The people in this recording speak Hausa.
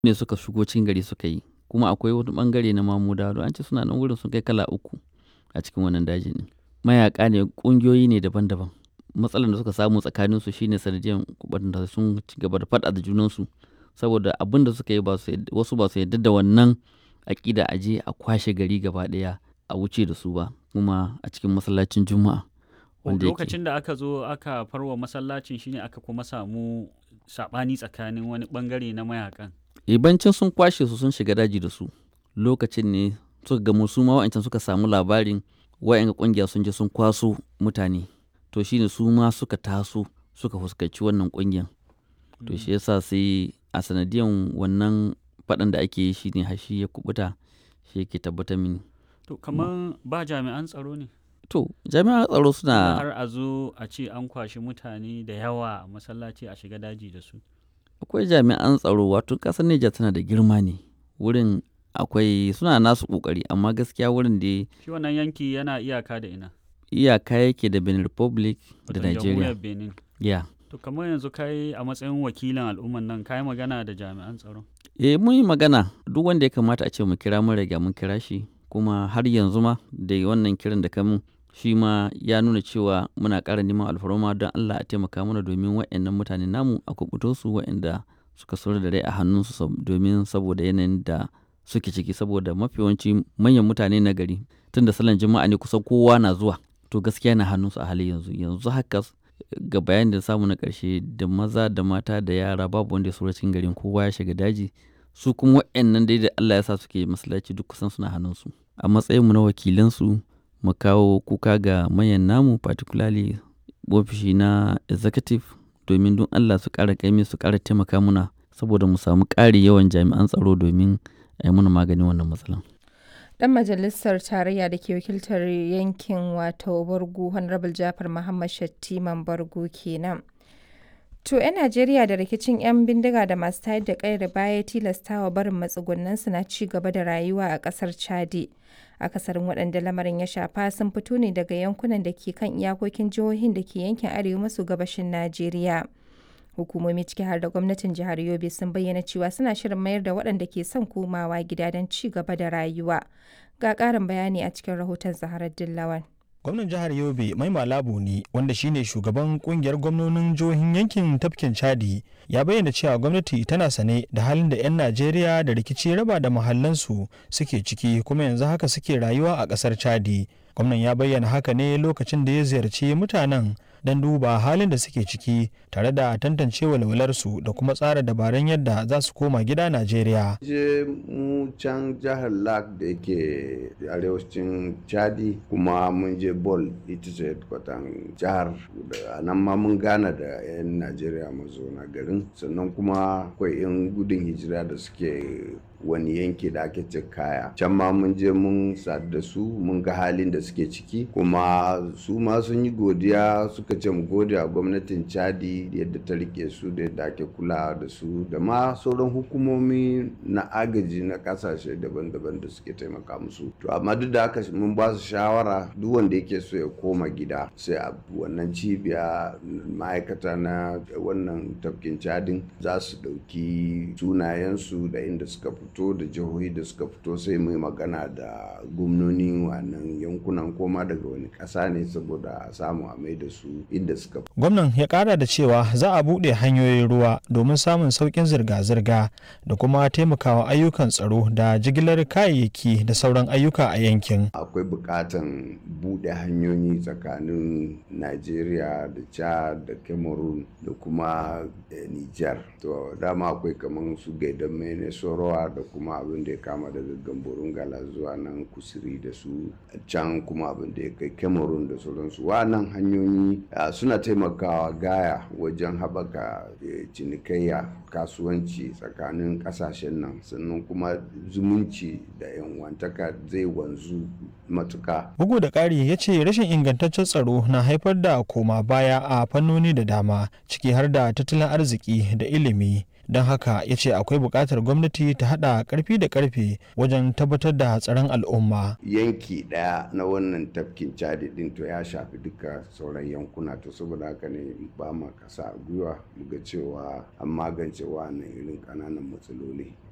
ne suka shigo cikin gari suka yi kuma akwai wani bangare na mamuda an ce suna nan wurin sun kai kala uku a cikin wannan dajin ne mayaka ne kungiyoyi ne daban-daban matsalar da suka samu tsakanin su shine sanadiyan da sun ci gaba da faɗa da junansu saboda abin da suka yi wasu ba su yarda da wannan aƙida a je a kwashe gari gaba ɗaya a wuce da su ba kuma a cikin masallacin juma'a lokacin da aka zo aka farwa masallacin shine aka kuma samu saɓani tsakanin wani bangare na mayakan ibancin sun kwashe su sun shiga daji da su lokacin ne suka gamu su ma wa'ancan suka samu labarin wa'yan kungiya sun je sun kwaso mutane to shine su ma suka taso suka fuskanci wannan kungiyan to shi yasa sai a sanadiyan wannan faɗan da ake yi shine hashi ya kubuta shi yake tabbatar mini to kamar ba jami'an tsaro ne to jami'an tsaro suna har a zo a ce an kwashi mutane da yawa a masallaci a shiga daji da su akwai jami'an tsaro wato ƙasar Nijar tana da girma ne wurin akwai suna nasu ƙoƙari amma gaskiya wurin da shi wannan yanki yana iyaka da ina iyaka yake da Benin Republic da Wato Nigeria jamhuriyar Benin ya to kamar yanzu kai a matsayin wakilin al'umman nan kai magana da jami'an tsaro eh mun yi magana duk wanda ya kamata a ce mu kira mun riga mun kira shi kuma har yanzu ma da wannan kiran da kamun shi ma ya nuna cewa muna ƙara neman alfarma don Allah a taimaka mana domin waɗannan mutane namu a kubuto su waɗanda suka sauri da rai a hannunsu domin saboda yanayin da suke ciki saboda mafi yawanci manyan mutane na gari tun da salon jima'a ne kusan kowa na zuwa to gaskiya na hannunsu a halin yanzu yanzu haka ga bayan da samu na ƙarshe da maza da mata da yara babu wanda ya saura cikin garin kowa ya shiga daji su kuma waɗannan dai da Allah ya sa suke masallaci duk kusan suna hannunsu a matsayinmu na wakilansu mu kawo kuka ga mayan namu particularly ofishi na executive domin don Allah su ƙara ƙaimi su ƙara taimaka muna saboda mu samu ƙari yawan jami'an tsaro domin a yi muna maganin wannan matsalan. Dan majalisar tarayya da ke wakiltar yankin wato Bargu Honorable Jafar Muhammad Shattiman Bargu kenan. To 'yan Najeriya da rikicin 'yan bindiga da masu tayar da ƙayar baya tilastawa barin matsugunansu na ci gaba da rayuwa a ƙasar Chadi. Akasarin waɗanda lamarin ya shafa sun fito ne daga yankunan da ke kan iyakokin jihohin da ke yankin arewa maso gabashin Najeriya. Hukumomi ciki har da gwamnatin jihar Yobe sun bayyana cewa suna shirin mayar da waɗanda ke son komawa gida don ci gaba da rayuwa. Ga ƙarin bayani a cikin rahoton Zaharar Dillawan. gwamnan jihar yobe mai malabu ne wanda shine shugaban kungiyar gwamnonin jihohin yankin tafkin chadi ya bayyana cewa gwamnati tana sane da halin da 'yan najeriya da rikici raba da mahallansu suke ciki kuma yanzu haka suke rayuwa a kasar chadi gwamnan ya bayyana haka ne lokacin da ya ziyarci mutanen don duba halin da suke ciki tare da tantance walwalarsu da kuma tsara dabarun yadda za su koma gida Najeriya. Je mu can jihar Lak da yake arewacin Chadi kuma mun je Bol ita ce kwatan jihar da nan ma mun gana da 'yan Najeriya mazauna garin sannan kuma akwai 'yan gudun hijira da suke wani yanki da ake ce kaya can ma mun je mun sadu da su mun ga halin da suke ciki kuma su ma sun yi godiya suka ce mu gode a gwamnatin chadi yadda ta rike su da yadda ake kula da su da ma sauran hukumomi na agaji na kasashe daban-daban da suke taimaka musu to amma duk da haka mun ba su shawara duk wanda yake so ya koma gida sai a wannan cibiya ma'aikata na wannan tafkin cadin za su ɗauki sunayensu da inda suka fito fito da jihohi da suka fito sai mai magana da gwamnoni wannan yankunan koma daga wani ƙasa ne saboda a samu a mai da su inda suka fito. gwamnan ya kara da cewa za a buɗe hanyoyin ruwa domin samun sauƙin zirga-zirga da kuma taimakawa ayyukan tsaro da jigilar kayayyaki da sauran ayyuka a yankin akwai buƙatan buɗe hanyoyi tsakanin najeriya da chad da cameroon da kuma niger to dama akwai kamar su gaidan mene sorowa da kuma abin da ya kama daga gamborun gala zuwa nan kusuri da su can kuma abin da ya kai cameroon da sauransu wannan hanyoyi suna taimakawa gaya wajen haɓaka cinikayya kasuwanci tsakanin ƙasashen nan sannan kuma zumunci da yanwantaka zai wanzu matuka bugu da ƙari ya ce rashin ingantaccen tsaro na haifar da koma baya a fannoni da dama ciki har da tattalin arziki da ilimi don haka ya ce akwai buƙatar gwamnati ta haɗa ƙarfi da ƙarfe wajen tabbatar da tsaron al'umma yanki ɗaya na wannan tafkin cadi ɗin to ya shafi duka sauran yankuna to saboda haka ne ba ma kasa gwiwa muga cewa an magance wannan irin ƙananan matsaloli